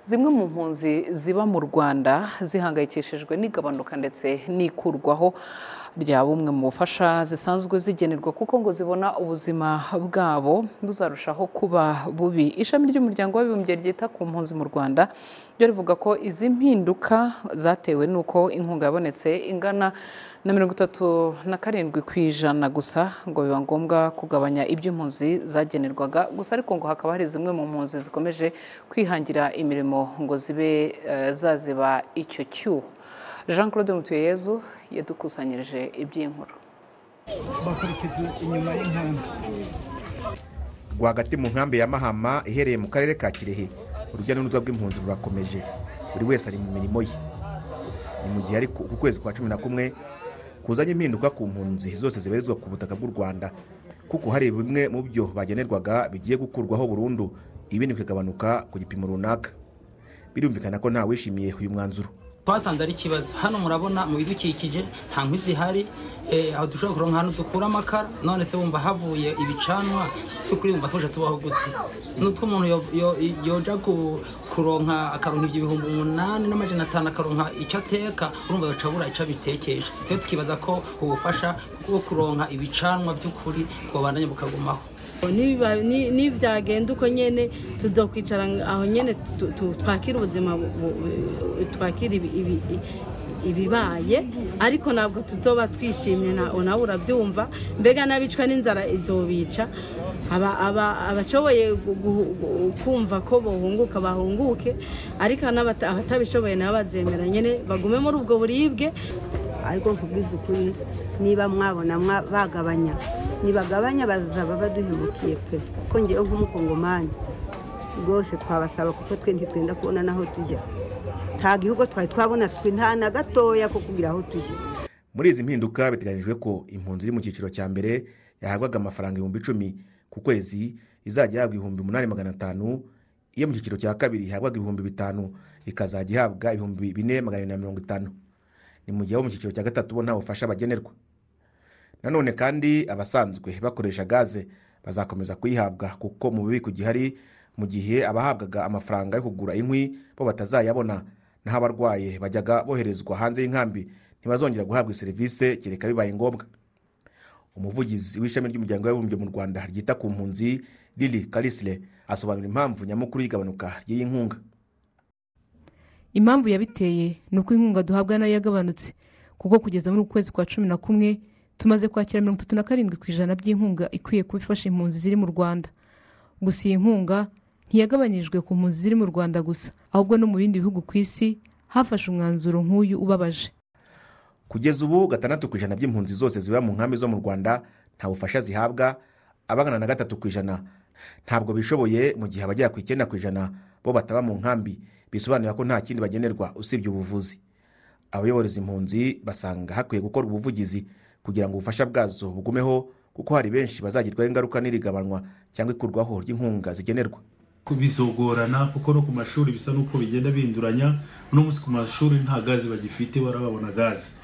Zimwe mu mpunzi ziba mu Rwanda zihangayikishijwe n'igabanuka ndetse n'ikurwaho rya bumwe mu bufasha zisanzwe zigenerwa kuko ngo zibona ubuzima bwabo buzarushaho kuba bubi. Ishami ry'umuryango w'abibumbye ryita ku mpunzi mu Rwanda ryo rivuga ko izi mpinduka zatewe n'uko inkunga yabonetse ingana na mirongo itatu na karindwi ku ijana gusa ngo biba ngombwa kugabanya ibyo impunzi zagenerwaga gusa ariko ngo hakaba hari zimwe mu mpunzi zikomeje kwihangira imirimo ngo zibe eh, zaziba icyo cyuho. Jean Claude Mutuyeyezu yadukusanyirije iby'inkuru. bakurikiza inyuma y'inkambi rwagati mu nkambi ya mahama iherereye mu karere ka kirehe urujya n'uruza rw'impunzi rurakomeje buri wese ari mu mirimo ye ni mu gihe ariko uku kwezi kwa cumi na kumwe kuzanye impinduka ku mpunzi zose zibarizwa ku butaka bw'u rwanda kuko hari bimwe mu byo bagenerwaga bigiye gukurwaho burundu ibindi bikagabanuka ku gipimo runaka birumvikana ko ntawishimiye uyu mwanzuro twasanze ari ikibazo hano murabona mu bidukikije nta nkwi zihari eh, aho dushobora kuronka ahantu dukura amakara none se wumva havuye ibicanwa by'ukuri wumva tuje tubaho gute nutwo umuntu yo- yo- yoja ku- kuronka akaronka ibyo ibihumbi umunani n'amajana atanu akaronka icyo ateka urumva yoca abura icyo abitekesha twe tukibaza ko ubufasha bwo kuronka ibicanwa by'ukuri bwobandanya bukagumaho Niba- ni- nibyagenda uko nyine tujya kwicara aho nyine tu- tu- twakira ubuzima bu- bu- twakira ibi- ibi- ibibaye ariko ntabwo tuzoba twishimye na- nawe urabyumva mbega n'abicwa n'inzara izobica Aba- aba- abashoboye gu- gu- gu- kumva ko bahunguka bahunguke ariko n'abata- abatabishoboye nabo bazemera nyine bagume muri ubwo buribwe ariko nkubwiza ukuri niba mwabona mwa- bagabanya nibagabanya bazaba baduhemukiye pe ko ngewe nk'umukongomani rwose twabasaba kuko twe ntitwenda kubona n'aho tujya nta gihugu twari twabona twe nta na gatoya ko kugira aho tujya muri izi mpinduka biteganyijwe ko impunzi iri mu cyiciro cya mbere yahabwaga amafaranga ibihumbi icumi ku kwezi izajya ihabwa ibihumbi umunani magana atanu iyo mu cyiciro cya kabiri ihabwaga ibihumbi bitanu ikazajya ihabwa ibihumbi bine magana arindwi na mirongo itanu ni mu gihe abo mu cyiciro cya gatatu bo nta bufasha bagenerwa nanone kandi abasanzwe bakoresha gaze bazakomeza kuyihabwa kuko mu bubiko gihari mu gihe abahabwaga amafaranga yo kugura inkwi bo batazayabona naho abarwaye bajyaga boherezwa hanze y'inkambi ntibazongera guhabwa serivisi kereka bibaye ngombwa umuvugizi w'ishami ry'umuryango w'abibumbye mu rwanda ryita ku mpunzi lili karisire asobanura impamvu nyamukuru y'igabanuka ry'iyi nkunga impamvu yabiteye ni uko inkunga duhabwa nayo yagabanutse kuko kugeza muri uku kwezi kwa cumi na kumwe tumaze kwakira mirongo itatu na karindwi ku ijana by'inkunga ikwiye kuba ifasha impunzi ziri mu rwanda gusa iyi nkunga ntiyagabanyijwe ku mpunzi ziri mu rwanda gusa ahubwo no mu bindi bihugu ku isi hafashe umwanzuro nk'uyu ubabaje kugeza ubu gatandatu ku ijana by'impunzi zose ziba mu nkambi zo mu rwanda nta bufasha zihabwa abangana na gatatu ku ijana ntabwo bishoboye mu gihe abagera ku icyenda ku ijana bo bataba mu nkambi bisobanura ko nta kindi bagenerwa usibye ubuvuzi abayobora izi mpunzi basanga hakwiye gukorwa ubuvugizi kugira ngo ubufasha bwazo bugumeho kuko hari benshi bazagirwaho ingaruka n'iri gabanwa cyangwa ikurwaho ry'inkunga zigenerwa bizogorana kuko no ku mashuri bisa n'uko bigenda bihinduranya uno munsi ku mashuri nta gazi bagifite barababona gazi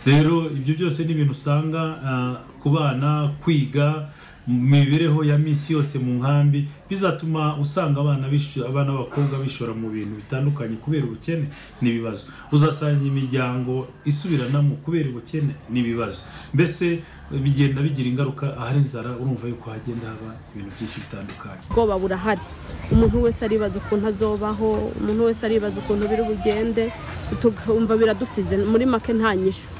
rero ibyo byose ni ibintu usanga ah, ku bana kwiga mu mibereho ya minsi yose mu nkambi bizatuma usanga abana bishu- abana b'abakobwa bishora mu bintu bitandukanye kubera ubukene n'ibibazo uzasanga imiryango isubiranamo kubera ubukene n'ibibazo mbese bigenda bigira ingaruka ahari inzara urumva yuko hagenda haba ibintu byinshi bitandukanye ubwoba burahari umuntu wese aribaza ukuntu azobaho umuntu wese aribaza ukuntu biri bugende tukumva biradusize muri make nta nyishu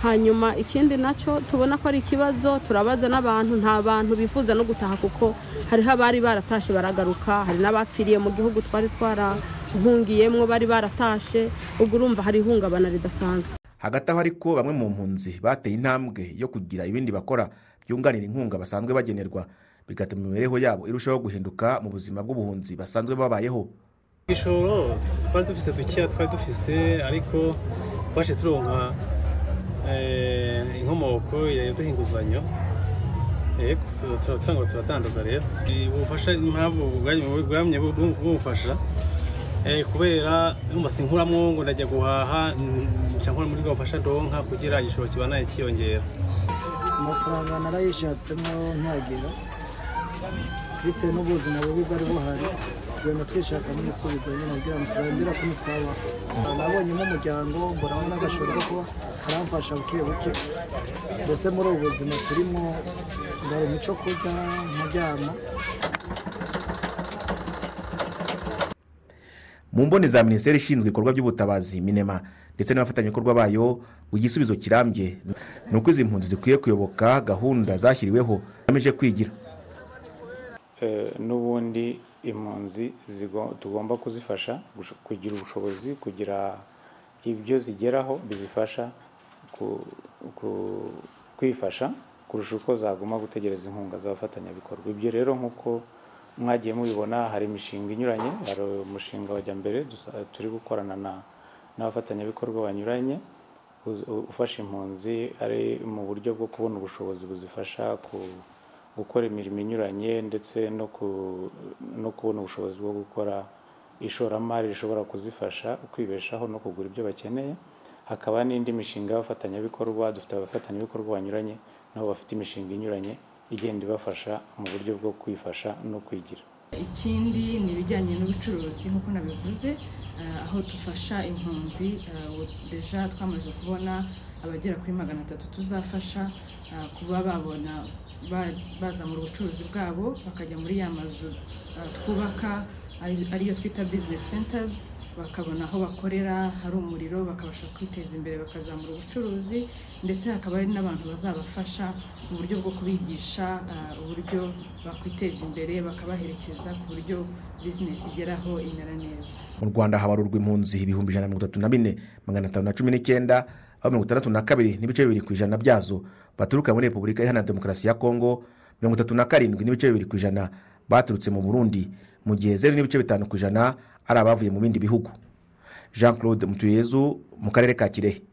hanyuma ikindi nacyo tubona ko ari ikibazo turabaza n'abantu nta bantu bifuza no gutaha kuko hariho abari baratashe baragaruka hari n'abapfiriye mu gihugu twari twarahungiyemo bari baratashe ubwo urumva hari ihungabana ridasanzwe hagati aho ariko bamwe mu mpunzi bateye intambwe yo kugira ibindi bakora byunganira inkunga basanzwe bagenerwa bigatuma imibereho yabo irushaho guhinduka mu buzima bw'ubuhunzi basanzwe babayeho igishoro twari dufise dukeya twari dufise ariko twaje turonka eh, inkomoko ya- yaduha inguzanyo yego tu- turatanga turadandaza rero Eh, ubufasha impamvu bwari- bwamye bu- bumfasha eh, kubera numva sinkuramwo ngo ndajya guhaha mm, nca nkora muri bwa bufasha ndonka kugira igishoro kibanaye kiyongera amafaranga narayishatsemo ntagira bitewe n'ubuzima bubi bwari buhari tugenda twishakamo ibisubizo nyine kugira ngo turengere kumwe twabaho nabonyemo umuryango mbonamo n'agashoro ko kuba karamfasha buke buke mbese muri ubu buzima turimo ndabona umuco kurya nkaryama mu mboni za minisiteri ishinzwe ibikorwa by'ubutabazi minema ndetse n'abafatanyabikorwa bayo ku gisubizo kirambye ni uko izi mpunzi zikwiye kuyoboka gahunda zashyiriweho zigamije kwigira n'ubundi impunzi tugomba kuzifasha kugira ubushobozi kugira ibyo zigeraho bizifasha kwifasha kurusha uko zaguma gutegereza inkunga z'abafatanyabikorwa ibyo rero nk'uko mwagiye mubibona hari imishinga inyuranye hari umushinga wajya mbere turi gukorana n'abafatanyabikorwa banyuranye ufasha impunzi ari mu buryo bwo kubona ubushobozi buzifasha ku gukora imirimo inyuranye ndetse no kubona ubushobozi bwo gukora ishoramari rishobora kuzifasha kwibeshaho no kugura ibyo bakeneye hakaba n'indi mishinga y'abafatanyabikorwa dufite abafatanyabikorwa banyuranye nabo bafite imishinga inyuranye igenda ibafasha mu buryo bwo kwifasha no kwigira ikindi ni ibijyanye n'ubucuruzi nk'uko nabivuze aho dufasha impunzi deja twamaze kubona abagera kuri magana atatu tuzafasha kuba babona bazamura ubucuruzi bwabo bakajya muri ya mazu twubaka ariyo twita business centers bakabona aho bakorera hari umuriro bakabasha kwiteza imbere bakazamura ubucuruzi ndetse hakaba hari n'abantu bazabafasha mu buryo bwo kubigisha uburyo bakwiteza imbere bakabaherekeza ku buryo bizinesi igeraho imera neza mu rwanda habarurwa impunzi ibihumbi ijana na mirongo itatu na bine magana atanu na cumi n'icyenda aho mirongo itandatu na kabiri n'ibice bibiri ku ijana byazo baturuka muri repubulika iharanira demokarasi ya kongo mirongo itatu na karindwi n'ibice bibiri ku ijana baturutse mu burundi mu gihe zeru n'ibice bitanu ku ijana ari abavuye mu bindi bihugu jean claude mutuyezu mu karere ka kirehe